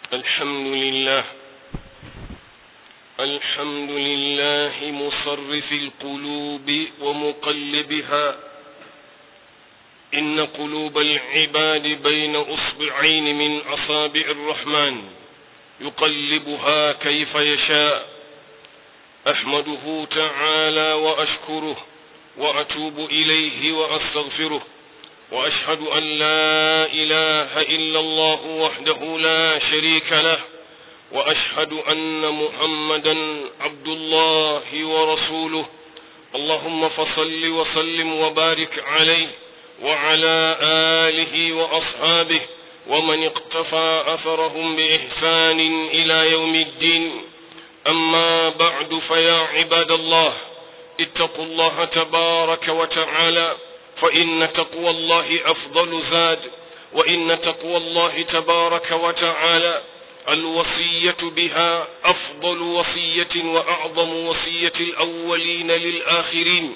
الحمد لله الحمد لله مصرف القلوب ومقلبها إن قلوب العباد بين أصبعين من أصابع الرحمن يقلبها كيف يشاء أحمده تعالى وأشكره وأتوب إليه وأستغفره وأشهد أن لا إله إلا الله وحده لا شريك له وأشهد أن محمدا عبد الله ورسوله اللهم فصل وسلم وبارك عليه وعلى آله وأصحابه ومن اقتفى أثرهم بإحسان إلى يوم الدين أما بعد فيا عباد الله اتقوا الله تبارك وتعالى فإن تقوى الله أفضل زاد وإن تقوى الله تبارك وتعالى الوصية بها أفضل وصية وأعظم وصية الأولين للآخرين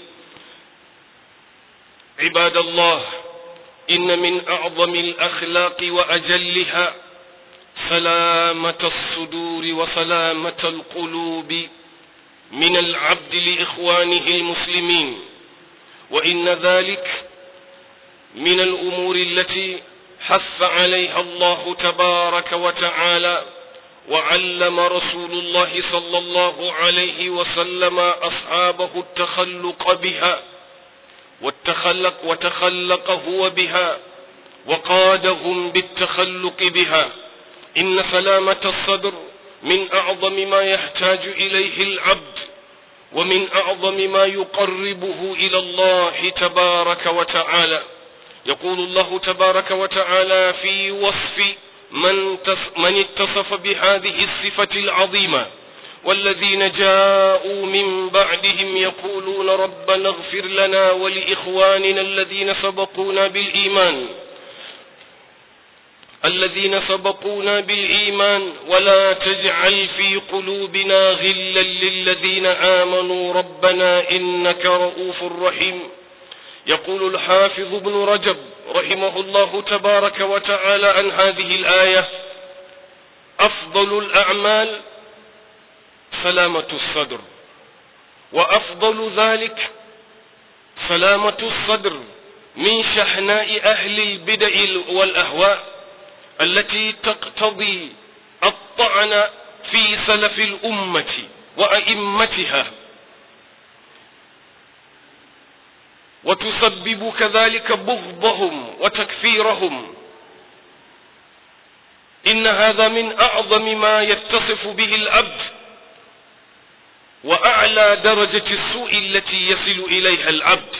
عباد الله إن من أعظم الأخلاق وأجلها سلامة الصدور وسلامة القلوب من العبد لإخوانه المسلمين وإن ذلك من الأمور التي حث عليها الله تبارك وتعالى وعلم رسول الله صلى الله عليه وسلم أصحابه التخلق بها والتخلق وتخلق هو بها وقادهم بالتخلق بها إن سلامة الصدر من أعظم ما يحتاج إليه العبد ومن أعظم ما يقربه إلى الله تبارك وتعالى يقول الله تبارك وتعالى في وصف من, من اتصف بهذه الصفة العظيمة والذين جاءوا من بعدهم يقولون ربنا اغفر لنا ولإخواننا الذين سبقونا بالإيمان الذين سبقونا بالإيمان ولا تجعل في قلوبنا غلا للذين آمنوا ربنا إنك رؤوف رحيم يقول الحافظ ابن رجب رحمه الله تبارك وتعالى عن هذه الآية أفضل الأعمال سلامة الصدر وأفضل ذلك سلامة الصدر من شحناء أهل البدع والأهواء التي تقتضي الطعن في سلف الأمة وأئمتها وتسبب كذلك بغضهم وتكفيرهم إن هذا من أعظم ما يتصف به العبد وأعلى درجة السوء التي يصل إليها العبد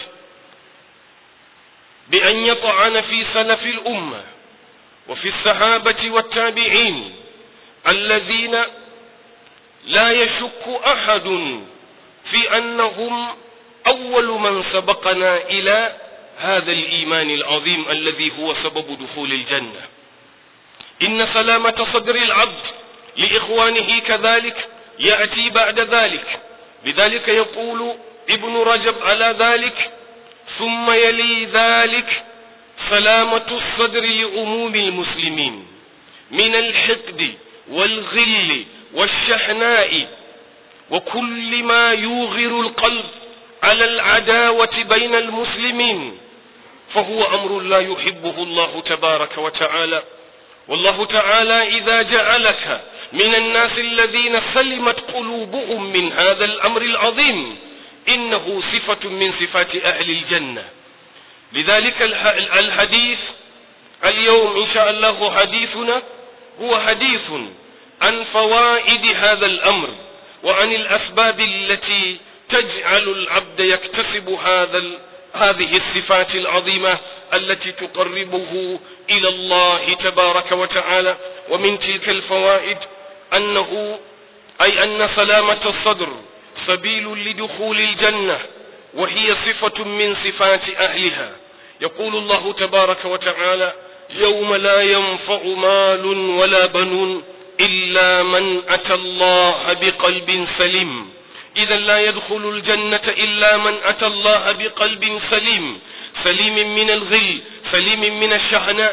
بأن يطعن في سلف الأمة وفي الصحابة والتابعين الذين لا يشك أحد في أنهم أول من سبقنا إلى هذا الإيمان العظيم الذي هو سبب دخول الجنة إن سلامة صدر العبد لإخوانه كذلك يأتي بعد ذلك لذلك يقول ابن رجب على ذلك ثم يلي ذلك سلامة الصدر لعموم المسلمين من الحقد والغل والشحناء وكل ما يوغر القلب على العداوة بين المسلمين فهو أمر لا يحبه الله تبارك وتعالى والله تعالى إذا جعلك من الناس الذين سلمت قلوبهم من هذا الأمر العظيم إنه صفة من صفات أهل الجنة لذلك الحديث اليوم إن شاء الله حديثنا هو حديث عن فوائد هذا الأمر وعن الأسباب التي تجعل العبد يكتسب هذا هذه الصفات العظيمة التي تقربه إلى الله تبارك وتعالى ومن تلك الفوائد أنه أي أن سلامة الصدر سبيل لدخول الجنة وهي صفة من صفات أهلها يقول الله تبارك وتعالى يوم لا ينفع مال ولا بنون إلا من أتى الله بقلب سليم إذا لا يدخل الجنة إلا من أتى الله بقلب سليم سليم من الغل سليم من الشحناء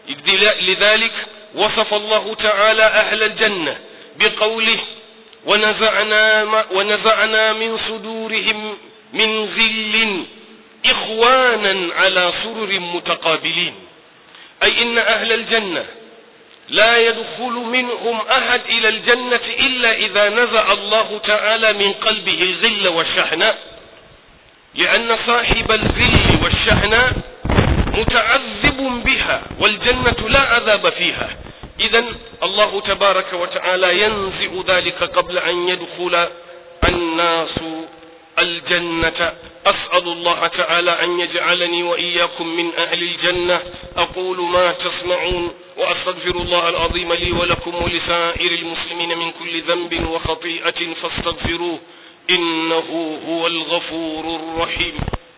لذلك وصف الله تعالى أهل الجنة بقوله ونزعنا, ونزعنا من صدورهم من غل إخوانا على سرر متقابلين أي إن أهل الجنة لا يدخل منهم أحد إلى الجنة إلا إذا نزع الله تعالى من قلبه الغل والشحناء لأن صاحب الغل والشحناء متعذب بها والجنة لا عذاب فيها إذا الله تبارك وتعالى ينزع ذلك قبل أن يدخل الناس الجنة أسأل الله تعالى أن يجعلني وإياكم من أهل الجنة أقول ما تسمعون وأستغفر الله العظيم لي ولكم ولسائر المسلمين من كل ذنب وخطيئة فاستغفروه إنه هو الغفور الرحيم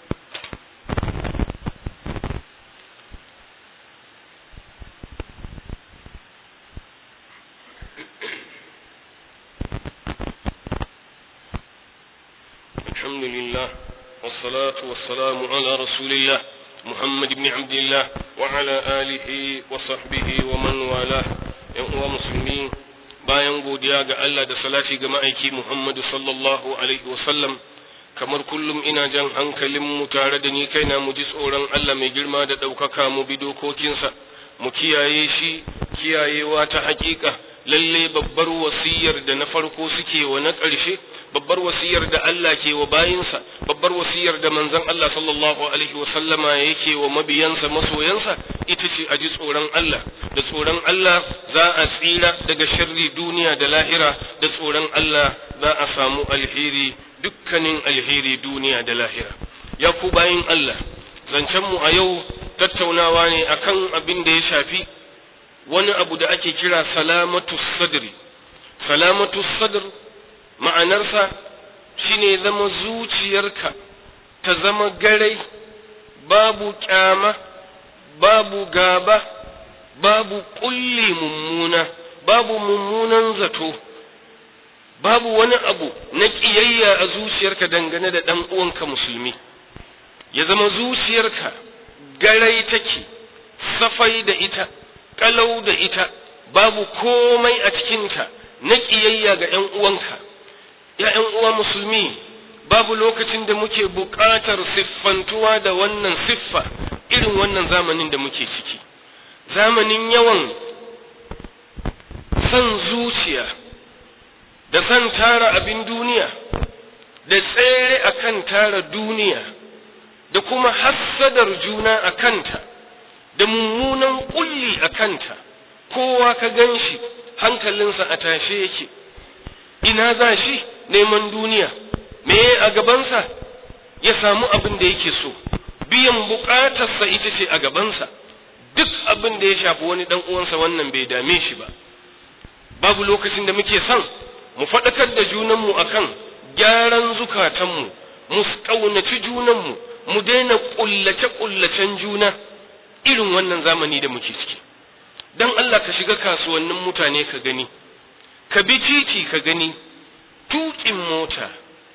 الحمد لله والصلاة والسلام على رسول الله محمد بن عبد الله وعلى آله وصحبه ومن والاه يا مسلمين bayan godiya ga Allah da salati ga ma'aiki Muhammadu sallallahu alaihi wasallam kamar kullum ina jan hankalin mu tare da ni kaina mu ji tsoron Allah mai girma da ɗaukaka mu bi dokokinsa mu kiyaye shi kiyayewa ta hakika lalle babbar wasiyar da na farko suke wa na ƙarshe babbar wasiyar da Allah ke wa bayinsa babbar wasiyar da manzon Allah sallallahu alaihi wa sallama yake wa mabiyansa masoyansa ita ce a ji tsoron Allah da tsoron Allah za a tsira daga sharri duniya da lahira da tsoron Allah za a samu alheri dukkanin alheri duniya da lahira ya ku bayin Allah zancen mu a yau tattaunawa ne akan abin da ya shafi wani abu da ake kira salamatu sadri salamatu sadr ma'anarsa shine zama zuciyarka ta zama garai babu kyama babu gaba babu kulli mummuna babu mummunan zato babu wani abu na ƙiyayya a zuciyarka dangane da ɗan uwanka musulmi ya zama zuciyarka garai take safai da ita kalau da ita babu komai a cikinta na ƙiyayya ga ‘yan uwanka, ‘yan uwa musulmi babu lokacin da muke buƙatar siffantuwa da wannan siffa irin wannan zamanin da muke ciki, zamanin yawan san zuciya da san tara abin duniya da tsere akan tara duniya da kuma hassadar juna a kanta. da mummunan kulli a kanta kowa ka gan shi hankalinsa a tashe yake ina za shi neman duniya me a gabansa ya samu abin da yake so biyan bukatarsa ita ce a gabansa duk abin da ya shafi wani dan uwansa wannan bai dame shi ba babu lokacin da muke son mu faɗakar da junanmu akan gyaran zukatanmu mu ƙaunaci junanmu mu daina ƙullace-ƙullacen juna irin wannan zamani da muke ciki don Allah ka shiga kasuwannin mutane ka gani ka bi titi ka gani tuƙin mota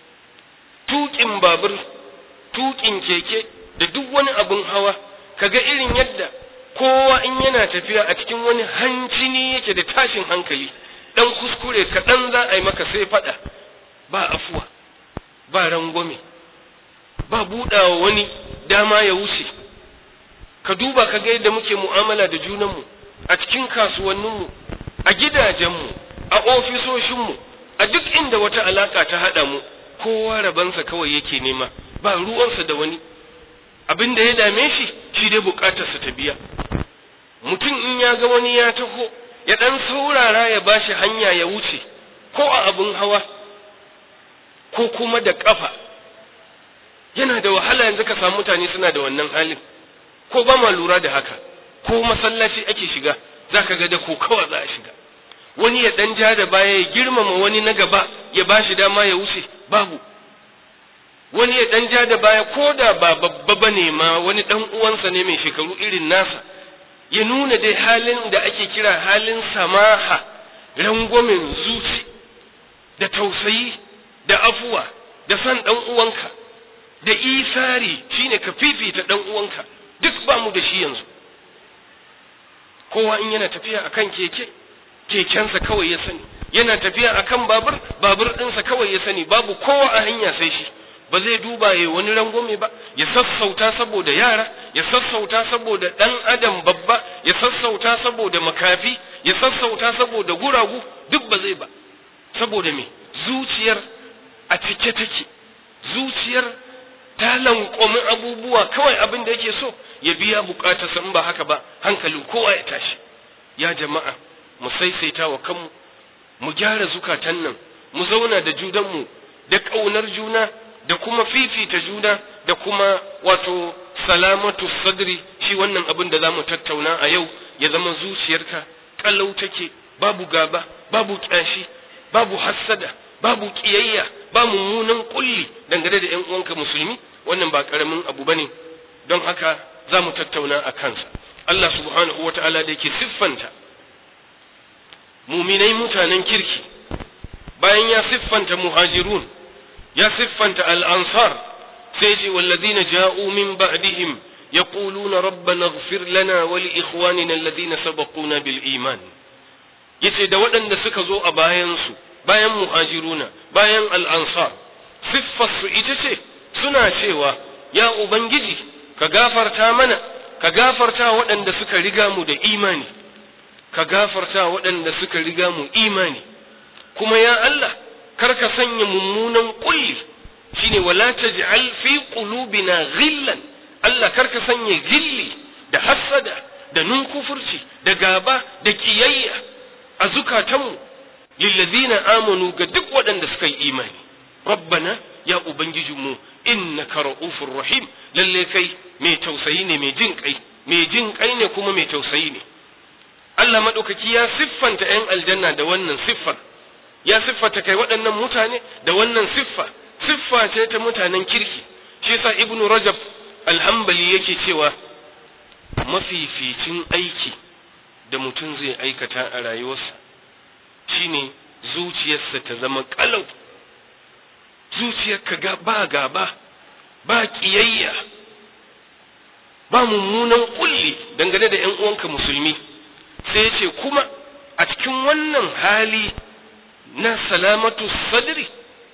tuƙin babur tuƙin keke da duk wani abin hawa ka ga irin yadda kowa in yana tafiya a cikin wani hancini yake da tashin hankali dan kuskure kaɗan za a yi maka sai faɗa ba afuwa ba rangwame ba buɗawa wani dama ya wuce ka duba ka ga yadda muke mu'amala da junanmu a cikin kasuwanninmu a gidajenmu a ofisoshinmu a duk inda wata alaka ta haɗa mu kowa rabansa kawai yake nema ba ruwansa da wani abin da ya dame shi shi dai bukatarsa ta biya mutum in ya ga wani ya taho ya ɗan saurara ya bashi hanya ya wuce ko a abin hawa ko kuma da ƙafa yana da wahala yanzu ka samu mutane suna da wannan halin ko ba ma lura da haka ko masallaci ake shiga za ka ga da ko kawa za a shiga wani ya dan ja da baya ya girmama wani na gaba ya ba shi dama ya wuce babu wani ya dan ja da baya ko da ba babba ba ne ma wani dan uwansa ne mai shekaru irin nasa ya nuna dai halin da ake kira halin samaha rangwamen zuci da tausayi da afuwa da san dan uwanka da isari shine ka fifita dan uwanka duk ba mu da shi yanzu kowa in yana tafiya akan keke kekensa kawai ya sani yana tafiya akan babur babur ɗinsa kawai ya sani babu kowa a hanya sai shi ba zai duba ya wani rangwame ba ya sassauta saboda yara ya sassauta saboda ɗan adam babba ya sassauta saboda makafi ya sassauta saboda guragu duk ba zai ba saboda me zuciyar a cike take zuciyar ta lankwami abubuwa kawai abin da yake so ya biya bukatarsa in ba haka ba hankalin kowa ya tashi ya jama'a mu saisaita wa kanmu mu gyara zukatan nan mu zauna da junanmu da ƙaunar juna da kuma fifita juna da kuma wato salamatu sadri shi wannan abin da za mu tattauna a yau ya zama zuciyarka kalau take babu gaba babu ƙyashi babu hassada babu ƙiyayya ba mummunan kulli dangane da 'yan uwanka musulmi wannan ba ƙaramin abu bane don haka za mu tattauna a kansa Allah subhanahu wa ta'ala da yake siffanta muminai mutanen kirki bayan ya siffanta muhajirun ya siffanta al'ansar sai ce wallazina ja'u min ba'dihim yaquluna rabbana ighfir lana wa li ikhwanina alladhina sabaquna bil iman yace da waɗanda suka zo a bayan su bayan muhajiruna bayan al'ansar siffar su ita ce suna cewa ya ubangiji ka gafarta mana ka gafarta waɗanda suka riga mu da imani ka gafarta waɗanda suka riga mu imani kuma ya Allah kar ka sanya mummunan kulli shine wala taj'al fi qulubina ghillan Allah kar ka sanya gilli da hassada da nunkufurci da gaba da kiyayya a zukatanmu lillazina amanu ga duk waɗanda suka yi imani rabbana ya ubangijinmu innaka ra'ufur rahim lalle kai mai tausayi ne mai jin kai mai jin kai ne kuma mai tausayi ne Allah madaukaki ya siffanta 'yan aljanna da wannan siffar ya siffata kai waɗannan mutane da wannan siffa siffa ce ta mutanen kirki shi yasa ibnu rajab alhambali yake cewa mafificin aiki da mutum zai aikata a rayuwarsa shine zuciyarsa ta zama kalau zuciyarka ga ba gaba ba kiyayya ba mummunan kulli dangane da ƴan uwanka musulmi sai ce kuma a cikin wannan hali na salamatu sadri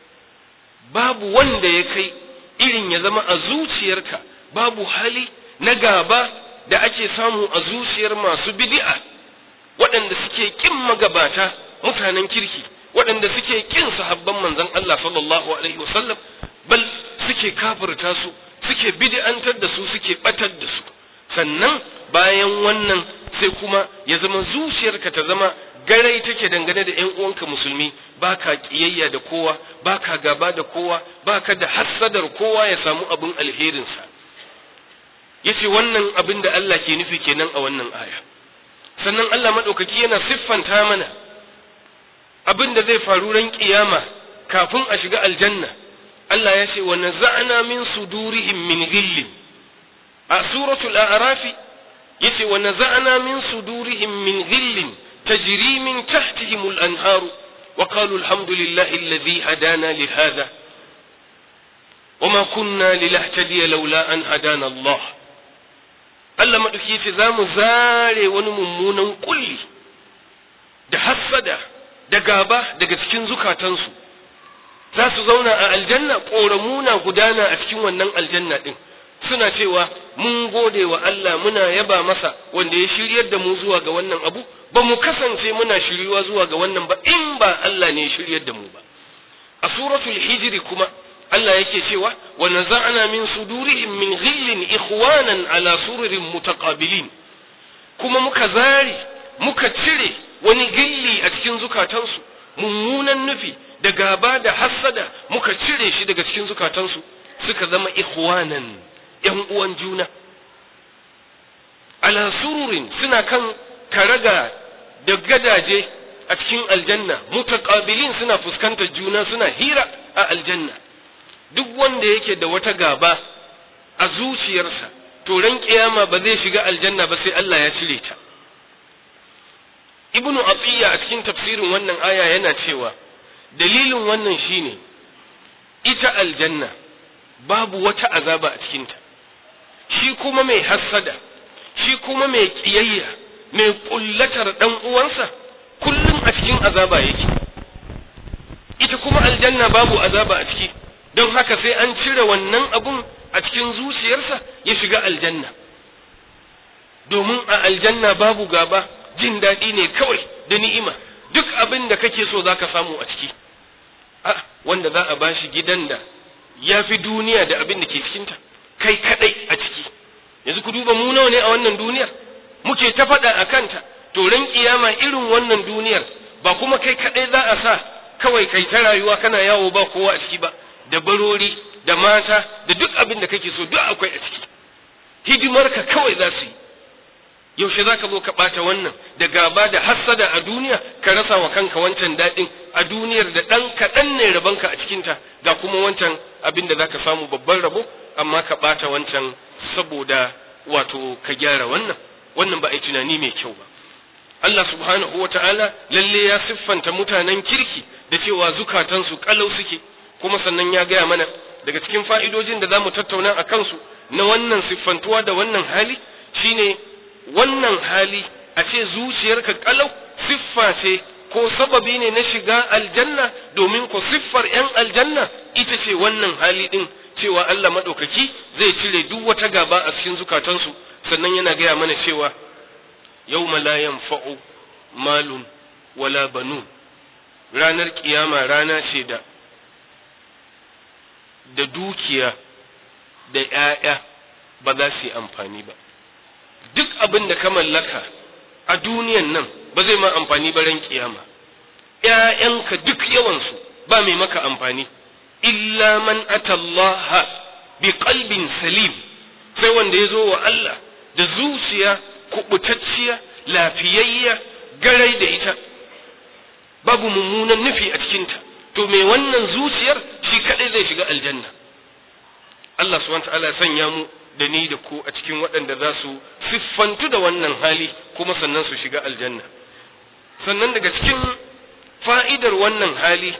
babu wanda ya kai irin ya zama a zuciyarka babu hali na gaba da ake samu a zuciyar masu bid'a waɗanda suke kin magabata mutanen kirki waɗanda suke kin sahabban manzon Allah sallallahu alaihi wasallam bal suke kafirta su suke bid'antar da su suke batar da su sannan bayan wannan sai kuma ya zama zuciyarka ta zama garai take dangane da ƴan uwanka musulmi baka kiyayya da kowa baka gaba da kowa baka da hassadar kowa ya samu abin alherinsa yace wannan abin da Allah ke nufi kenan a wannan aya sannan Allah madaukaki yana siffanta mana abin da zai faru ran kiyama kafin a shiga aljanna Allah ya ce wa naza'na min sudurihim min ghillin a suratul a'raf yace wa naza'na min sudurihim min ghillin tajri min tahtihim al-anhar wa qalu alhamdulillahi alladhi hadana li hadha وما كنا لنهتدي لولا أن هدانا الله Allah maɗauki yace za mu zare wani mummunan kulli da hassada da gaba daga cikin zukatansu za su zauna a aljanna ƙoramuna gudana a cikin wannan aljanna ɗin suna cewa mun gode wa Allah muna yaba masa wanda ya shiryar da mu zuwa ga wannan abu ba mu kasance muna shiryuwa zuwa ga wannan ba in ba Allah ne ya shiryar da mu ba a suratul hijri kuma Allah yake cewa wa naza'na min sudurihim min ghillin ikhwanan ala sururin mutaqabilin kuma muka zari muka cire wani gilli a cikin zukatansu mummunan nufi da gaba da hassada muka cire shi daga cikin zukatansu suka zama ikhwanan yan uwan juna ala sururin suna kan karaga da gadaje a cikin aljanna mutaqabilin suna fuskantar juna suna hira a aljanna duk wanda yake da wata gaba a zuciyarsa to ran kiyama ba zai shiga aljanna ba sai Allah ya cire ta ibnu atiya a cikin tafsirin wannan aya yana cewa dalilin wannan shine ita aljanna babu wata azaba a cikinta shi kuma mai hassada shi kuma mai kiyayya mai kullatar dan uwansa kullum a cikin azaba yake ita kuma aljanna babu azaba a ciki don haka sai an cire wannan abun a cikin zuciyarsa ya shiga aljanna domin a aljanna babu gaba jin daɗi ne kawai da ni'ima duk abin da kake so za ka samu a ciki a wanda za a bashi gidan da ya fi duniya da abin da ke cikinta kai kaɗai a ciki yanzu ku duba mu nawa ne a wannan duniyar muke ta faɗa a kanta to ran kiyama irin wannan duniyar ba kuma kai kaɗai za a sa kawai kai ta rayuwa kana yawo ba kowa a ciki ba da barori da mata da duk abin da kake so duk akwai a ciki hidimar ka kawai za su yi yaushe za ka zo ka ɓata wannan da gaba da hassada a duniya ka rasa wa kanka wancan daɗin a duniyar da ɗan kaɗan ne rabonka a cikinta ga kuma wancan abin da za ka samu babban rabo amma ka ɓata wancan saboda wato ka gyara wannan wannan ba a yi tunani mai kyau ba Allah subhanahu wa ta'ala lalle ya siffanta mutanen kirki da cewa zukatansu kalau suke kuma sannan ya gaya mana daga cikin fa'idojin da za mu tattauna a kansu na wannan siffantuwa da wannan hali shine wannan hali a ce zuciyarka kalau siffa ce ko sababi ne na shiga aljanna domin ko siffar ‘yan aljanna ita ce wannan hali ɗin cewa Allah maɗaukaki zai cire duk wata gaba a cikin zukatansu sannan yana gaya mana cewa yau la yanfa'u malun wala banun ranar kiyama rana ce da da dukiya da ‘ya'ya ba za su yi amfani ba duk abin da ka mallaka a duniyan nan ba zai ma amfani ba ran kiyama ‘ya'yanka duk yawansu ba mai maka amfani illa man atallaha bi qalbin salim sai wanda ya zo wa Allah da zuciya kubutacciya lafiyayya garai da ita babu mummunan nufi a cikinta to mai wannan zuciyar shi kadai zai shiga aljanna Allah subhanahu wa ta'ala ya sanya mu da ni da ku a cikin waɗanda za su siffantu da wannan hali kuma sannan su shiga aljanna sannan daga cikin fa'idar wannan hali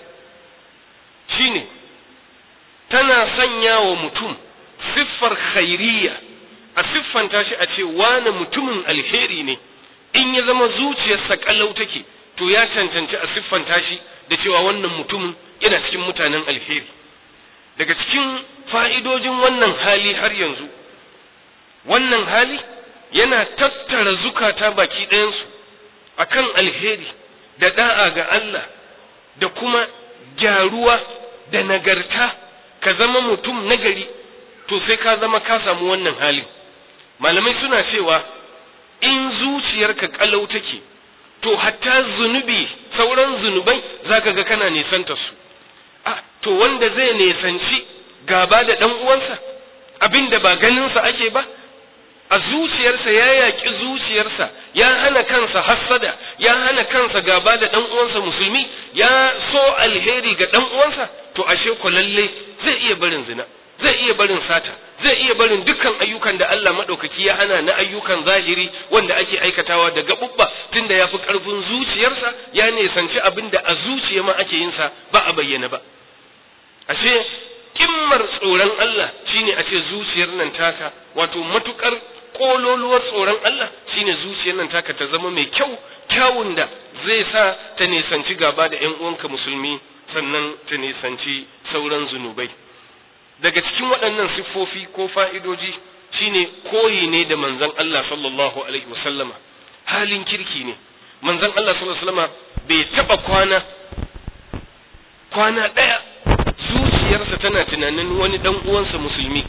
shine tana sanya wa mutum siffar khairiyya a siffanta shi a ce wane mutumin alheri ne in ya zama zuciyarsa kallau take to ya cancanci a siffanta shi da cewa wannan mutumin yana cikin mutanen alheri daga cikin fa'idojin wannan hali har yanzu wannan hali yana tattara zukata baki ɗayansu a kan alheri da da'a ga Allah da kuma gyaruwa da nagarta ka zama mutum nagari to sai ka zama ka samu wannan halin malamai suna cewa in zuciyarka kalau take to hatta zunubi sauran zunubai zaka ga kana nisanta su a to wanda zai nisanci gaba da ɗan uwansa abin da ba ganinsa ake ba a zuciyarsa ya yaƙi zuciyarsa ya hana kansa hassada ya hana kansa gaba da ɗan uwansa musulmi ya so alheri ga ɗan uwansa to ashe ko lalle zai iya barin zina zai iya barin sata zai iya barin dukkan ayyukan da Allah maɗaukaki ya hana na ayyukan zahiri wanda ake aikatawa da gaɓuɓɓa tunda ya fi ƙarfin zuciyarsa ya nisanci abin da a zuciya ma ake yin sa ba a bayyana ba ashe kimmar tsoron Allah shine a ce zuciyar nan taka wato matukar kololuwar tsoron Allah shine zuciyar nan taka ta zama mai kyau kyawun da zai sa ta nisanci gaba da ƴan uwanka musulmi sannan ta nisanci sauran zunubai daga cikin waɗannan siffofi ko fa'idoji shine koyi ne da manzon Allah sallallahu alaihi wasallama halin kirki ne manzon Allah sallallahu alaihi wasallama bai taba kwana kwana ɗaya zuciyarsa tana tunanin wani dan uwansa musulmi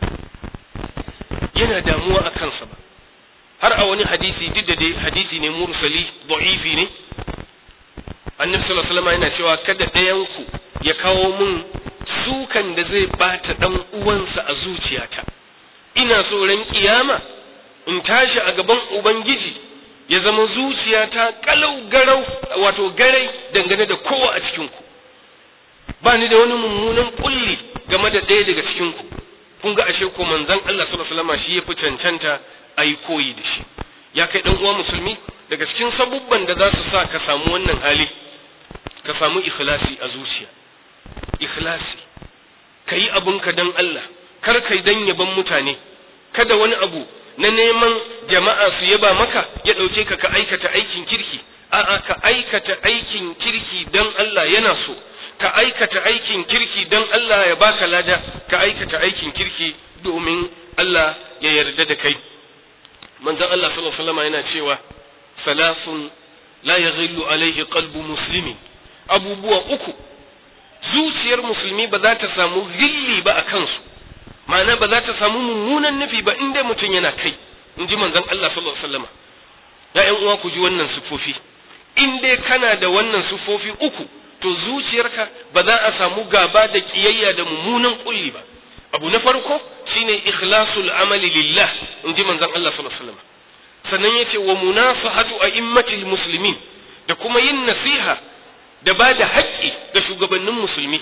yana damuwa a kansa ba har a wani hadisi duk da dai hadisi ne mursali da'ifi ne annabi sallallahu alaihi wasallam yana cewa kada ɗayan ku ya kawo mun sukan da zai bata dan uwansa a zuciyata ina so ran kiyama in tashi a gaban ubangiji ya zama zuciyata kalau garau wato garai dangane da kowa a cikin ku ba ni da wani mummunan kulli game da ɗaya daga cikin ku kun ga ashe ko manzon Allah sallallahu alaihi wasallam shi yafi cancanta ayi koyi da shi ya kai dan uwa musulmi daga cikin sabubban da za su sa ka samu wannan hali ka samu ikhlasi a zuciya ikhlasi kayi abun ka dan Allah kar kai dan yaban mutane kada wani abu na neman jama'a su yaba maka ya ɗauke ka ka aikata aikin kirki a'a ka aikata aikin kirki don Allah yana so ka aikata aikin kirki don Allah ya baka lada ka aikata aikin kirki domin Allah ya yarda da kai manzon Allah sallallahu alaihi wasallam yana cewa salasun la yaghillu alaihi qalbu muslimin abubuwa uku zuciyar musulmi ba za ta samu gilli ba a kansu ma'ana ba za ta samu mummunan nufi ba in dai mutum yana kai in ji manzon Allah sallallahu alaihi wasallam ya ƴan uwa ku ji wannan sufofi in dai kana da wannan sufofi uku to zuciyarka ba za a samu gaba da kiyayya da mummunan kulli ba abu na farko shine ikhlasul amali lillah in ji manzon Allah sallallahu alaihi wasallam sannan yace wa munafahatu a'immatil muslimin da kuma yin nasiha da ba da haƙƙi ga shugabannin musulmi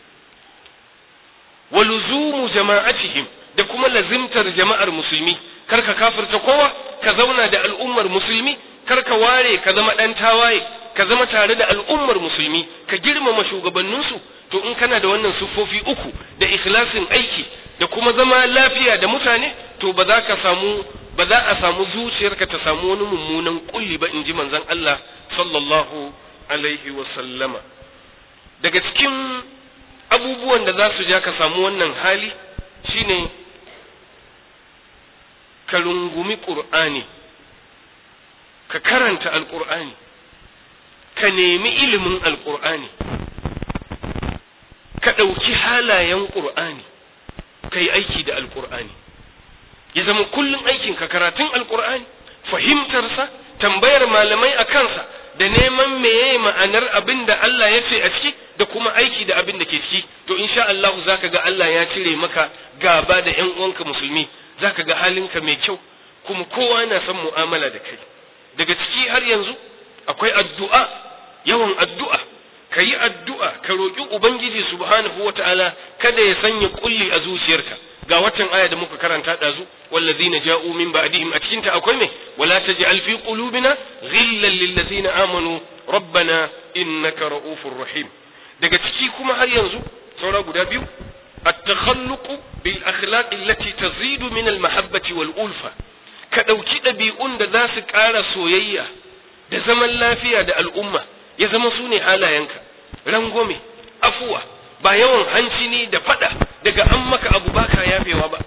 wa luzumu jama'atihim da kuma lazimtar jama'ar musulmi kar ka kafirta kowa ka zauna da al'ummar musulmi kar ka ware ka zama ɗan tawaye ka zama tare da al'ummar musulmi ka girmama shugabanninsu to in kana da wannan siffofi uku da ikhlasin aiki da kuma zama lafiya da mutane to ba za ka samu ba za a samu zuciyarka ta samu wani mummunan kulli ba in ji manzon Allah sallallahu alaihi wa sallama daga cikin abubuwan da za su ja ka samu wannan hali shine ka rungumi ƙur'ani ka karanta alƙur'ani ka nemi ilimin alƙur'ani ka ɗauki halayen ƙur'ani ka yi aiki da alƙur'ani ya zama kullum aikin ka karatun alƙur'ani fahimtarsa tambayar malamai a kansa da neman meye ma'anar abin da Allah ya ce a ciki da kuma aiki da abin da ke ciki to insha Allah zaka ga Allah ya cire maka gaba da ƴan uwanka musulmi zaka ga halinka mai kyau kuma kowa yana son mu'amala da kai daga ciki har yanzu akwai addu'a yawan addu'a ka yi addu'a ka roƙi ubangiji subhanahu wata'ala kada ya sanya kulli a zuciyarka ga watan aya da muka karanta ɗazu wallazina ja'u min ba'dihim a cikinta akwai me wala taj'al fi qulubina ghillan lil ladzina amanu rabbana innaka ra'ufur rahim daga ciki kuma har yanzu saura guda biyu at-takhalluq bil akhlaq allati tazidu min al mahabbati wal ulfa ka ɗauki ɗabi'un da za su ƙara soyayya da zaman lafiya da al'umma ya zama su ne halayenka rangwame afuwa ba yawan hanci ne da faɗa daga an maka abu baka yafewa ba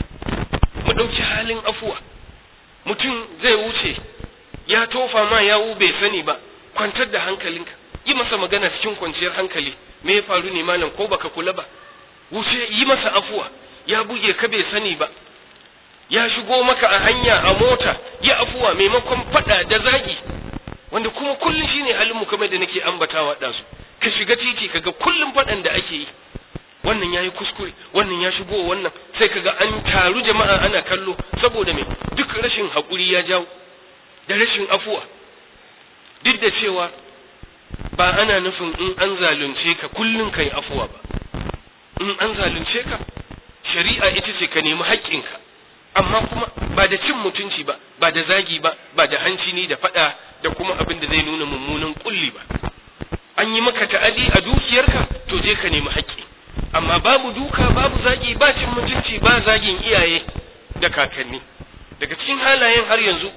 mu ɗauki halin afuwa mutum zai wuce ya tofa ma yawu bai sani ba kwantar da hankalinka yi masa magana cikin kwanciyar hankali me ya faru ne malam ko baka kula ba wuce yi masa afuwa ya buge ka bai sani ba ya shigo maka a hanya a mota ya afuwa maimakon fada da zagi wanda kuma kullum shine halin mu kamar da nake ambatawa da su ka shiga titi kaga kullum fadan da ake yi wannan yayi kuskure wannan ya shigo wannan sai kaga an taru jama'a ana kallo saboda me duk rashin hakuri ya jawo da rashin afuwa duk da cewa ba ana nufin in an zalunce ka kullum kai afuwa ba in an zalunce ka shari'a ita ce ka nemi haƙƙinka amma kuma ba da cin mutunci ba ba da zagi ba ba da hanci ni da faɗa da kuma abin da zai nuna mummunan kulli ba an yi maka ta'adi a dukiyarka to je ka nemi haƙƙi amma babu duka babu zagi ba cin mutunci ba zagin iyaye da kakanni daga cikin halayen har yanzu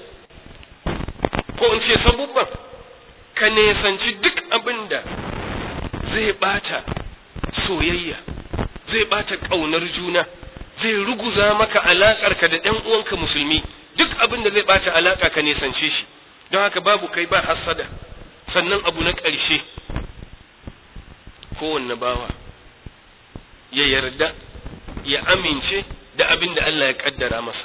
ko in ce sabubban ka nesanci duk abin da zai bata soyayya zai bata ƙaunar juna zai ruguza maka alaƙarka da ɗan uwanka musulmi duk abin da zai ɓata alaƙa ka nesance shi don haka babu kai ba hassada sannan abu na ƙarshe kowanne bawa ya yarda ya amince da abin da Allah ya ƙaddara masa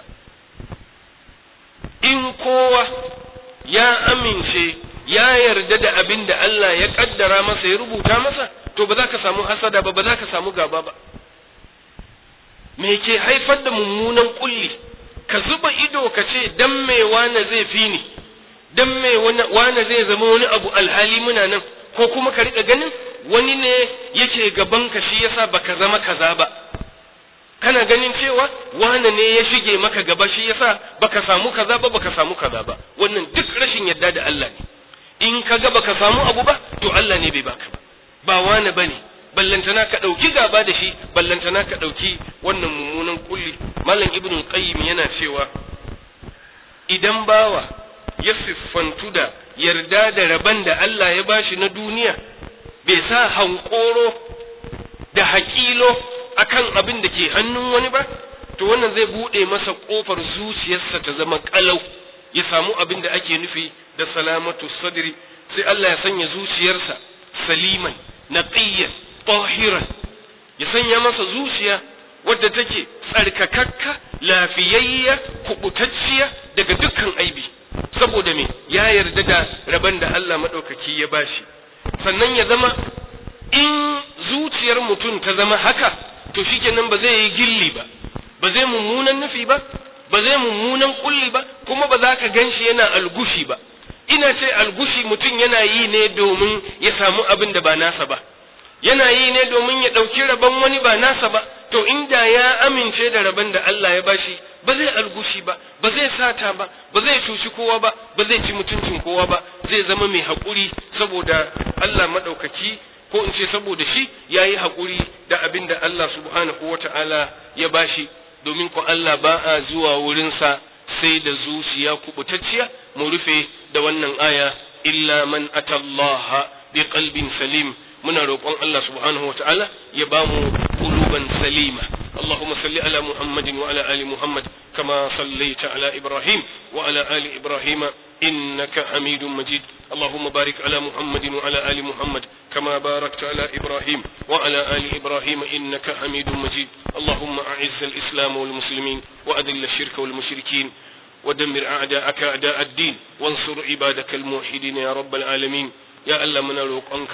in kowa ya amince ya yarda da abin da Allah ya ƙaddara masa ya rubuta masa to ba za ka samu hasada ba ba za ka samu gaba ba me ke haifar da mummunan kulli ka zuba ido ka ce dan me wane zai fi ni dan me wane zai zama wani abu alhali muna nan ko kuma ka riƙa ganin wani ne yake gaban ka shi yasa baka zama kaza ba kana ganin cewa wane ne ya shige maka gaba shi yasa baka samu kaza ba baka samu kaza ba wannan duk rashin yadda da Allah ne in ka ga baka samu abu ba to Allah ne bai baka ba ba wane bane ballantana ka ɗauki gaba da shi ballantana ka ɗauki wannan mummunan kulli malam ibnu qayyim yana cewa idan bawa ya siffantu da yarda da rabon da Allah ya bashi na duniya bai sa hankoro da haƙilo akan abin da ke hannun wani ba to wannan zai buɗe masa ƙofar zuciyarsa ta zama ƙalau ya samu abin da ake nufi da salamatu sadri sai Allah ya sanya zuciyarsa saliman naqiyyan tahiran ya sanya masa zuciya wadda take tsarkakakka lafiyayya kubutacciya daga dukkan aibi saboda me ya yarda da rabon da Allah maɗaukaki ya bashi sannan ya zama in zuciyar mutum ta zama haka to shikenan ba zai yi gilli ba ba zai mummunan nufi ba ba zai mummunan kulli ba kuma ba za ka gan shi yana algushi ba ina ce algushi mutum yana yi ne domin ya samu abin da ba nasa ba yana yi ne domin ya ɗauki rabon wani ba nasa ba to inda ya amince da rabon da Allah ya bashi ba zai algushi ba ba zai sata ba ba zai cuci kowa ba ba zai ci mutuncin kowa ba zai zama mai haƙuri saboda Allah maɗaukaki ko in ce saboda shi ya yi haƙuri da abin da Allah subhanahu wa ta'ala ya bashi domin ko Allah ba a zuwa wurinsa sai da zuciya kubutacciya mu rufe da wannan aya illa man atallaha bi qalbin salim muna roƙon Allah subhanahu wata'ala ya ba mu quluban salima اللهم صل على محمد وعلى آل محمد كما صليت على إبراهيم وعلى آل إبراهيم إنك حميد مجيد اللهم بارك على محمد وعلى آل محمد كما باركت على إبراهيم وعلى آل إبراهيم إنك حميد مجيد اللهم أعز الإسلام والمسلمين وأذل الشرك والمشركين ودمر أعداءك أعداء الدين وانصر عبادك الموحدين يا رب العالمين يا الله من روقانك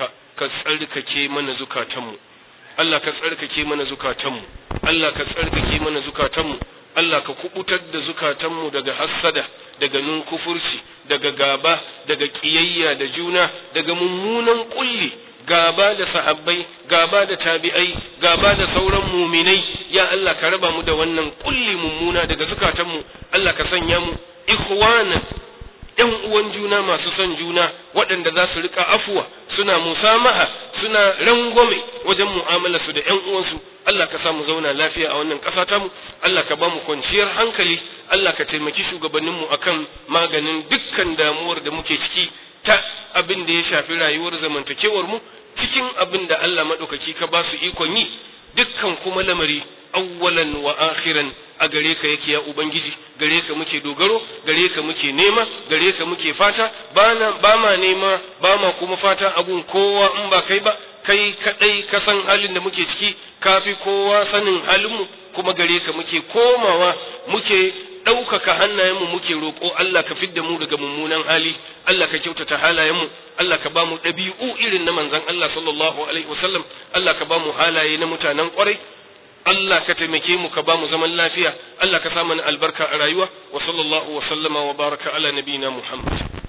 كسألك من زكاتم Allah ka tsarkake mana zukatanmu Allah ka tsarkake mana zukatanmu Allah ka kubutar da zukatanmu daga hassada daga nunkufurci daga gaba daga kiyayya da juna daga mummunan kulli gaba da sahabbai gaba da tabi'ai gaba da sauran muminai ya Allah ka raba mu da wannan kulli mummuna daga zukatanmu Allah ka sanya mu ikhwanan ‘yan uwan juna masu son juna waɗanda za su rika afuwa suna musamaha suna rangwame wajen mu'amalarsu da ‘yan uwansu Allah ka samu zauna lafiya a wannan ƙasa tamu Allah ka ba mu kwanciyar hankali Allah ka taimaki shugabanninmu akan maganin dukkan damuwar da muke ciki ta abin da ya shafi rayuwar zamantakewar mu cikin abin da Allah maɗaukaki ka ba su ikon yi dukkan kuma lamari awwalan wa akhiran a gare ka yake ya ubangiji gare ka muke dogaro gare ka muke nema gare ka muke fata bana ba ma nema ba ma kuma fata abun kowa in ba kai ba kai kadai ka san halin da muke ciki kafi kowa sanin halinmu kuma gare ka muke komawa muke ɗaukaka hannayenmu muke roƙo Allah ka fidda mu daga mummunan hali Allah ka kyautata halayenmu Allah ka ba mu ɗabi'u irin na manzon Allah sallallahu alaihi wasallam Allah ka ba mu halaye na mutanen ƙwarai Allah ka taimake mu ka ba mu zaman lafiya Allah ka sa mana albarka a rayuwa wa sallallahu wa sallama wa baraka ala nabiyina Muhammad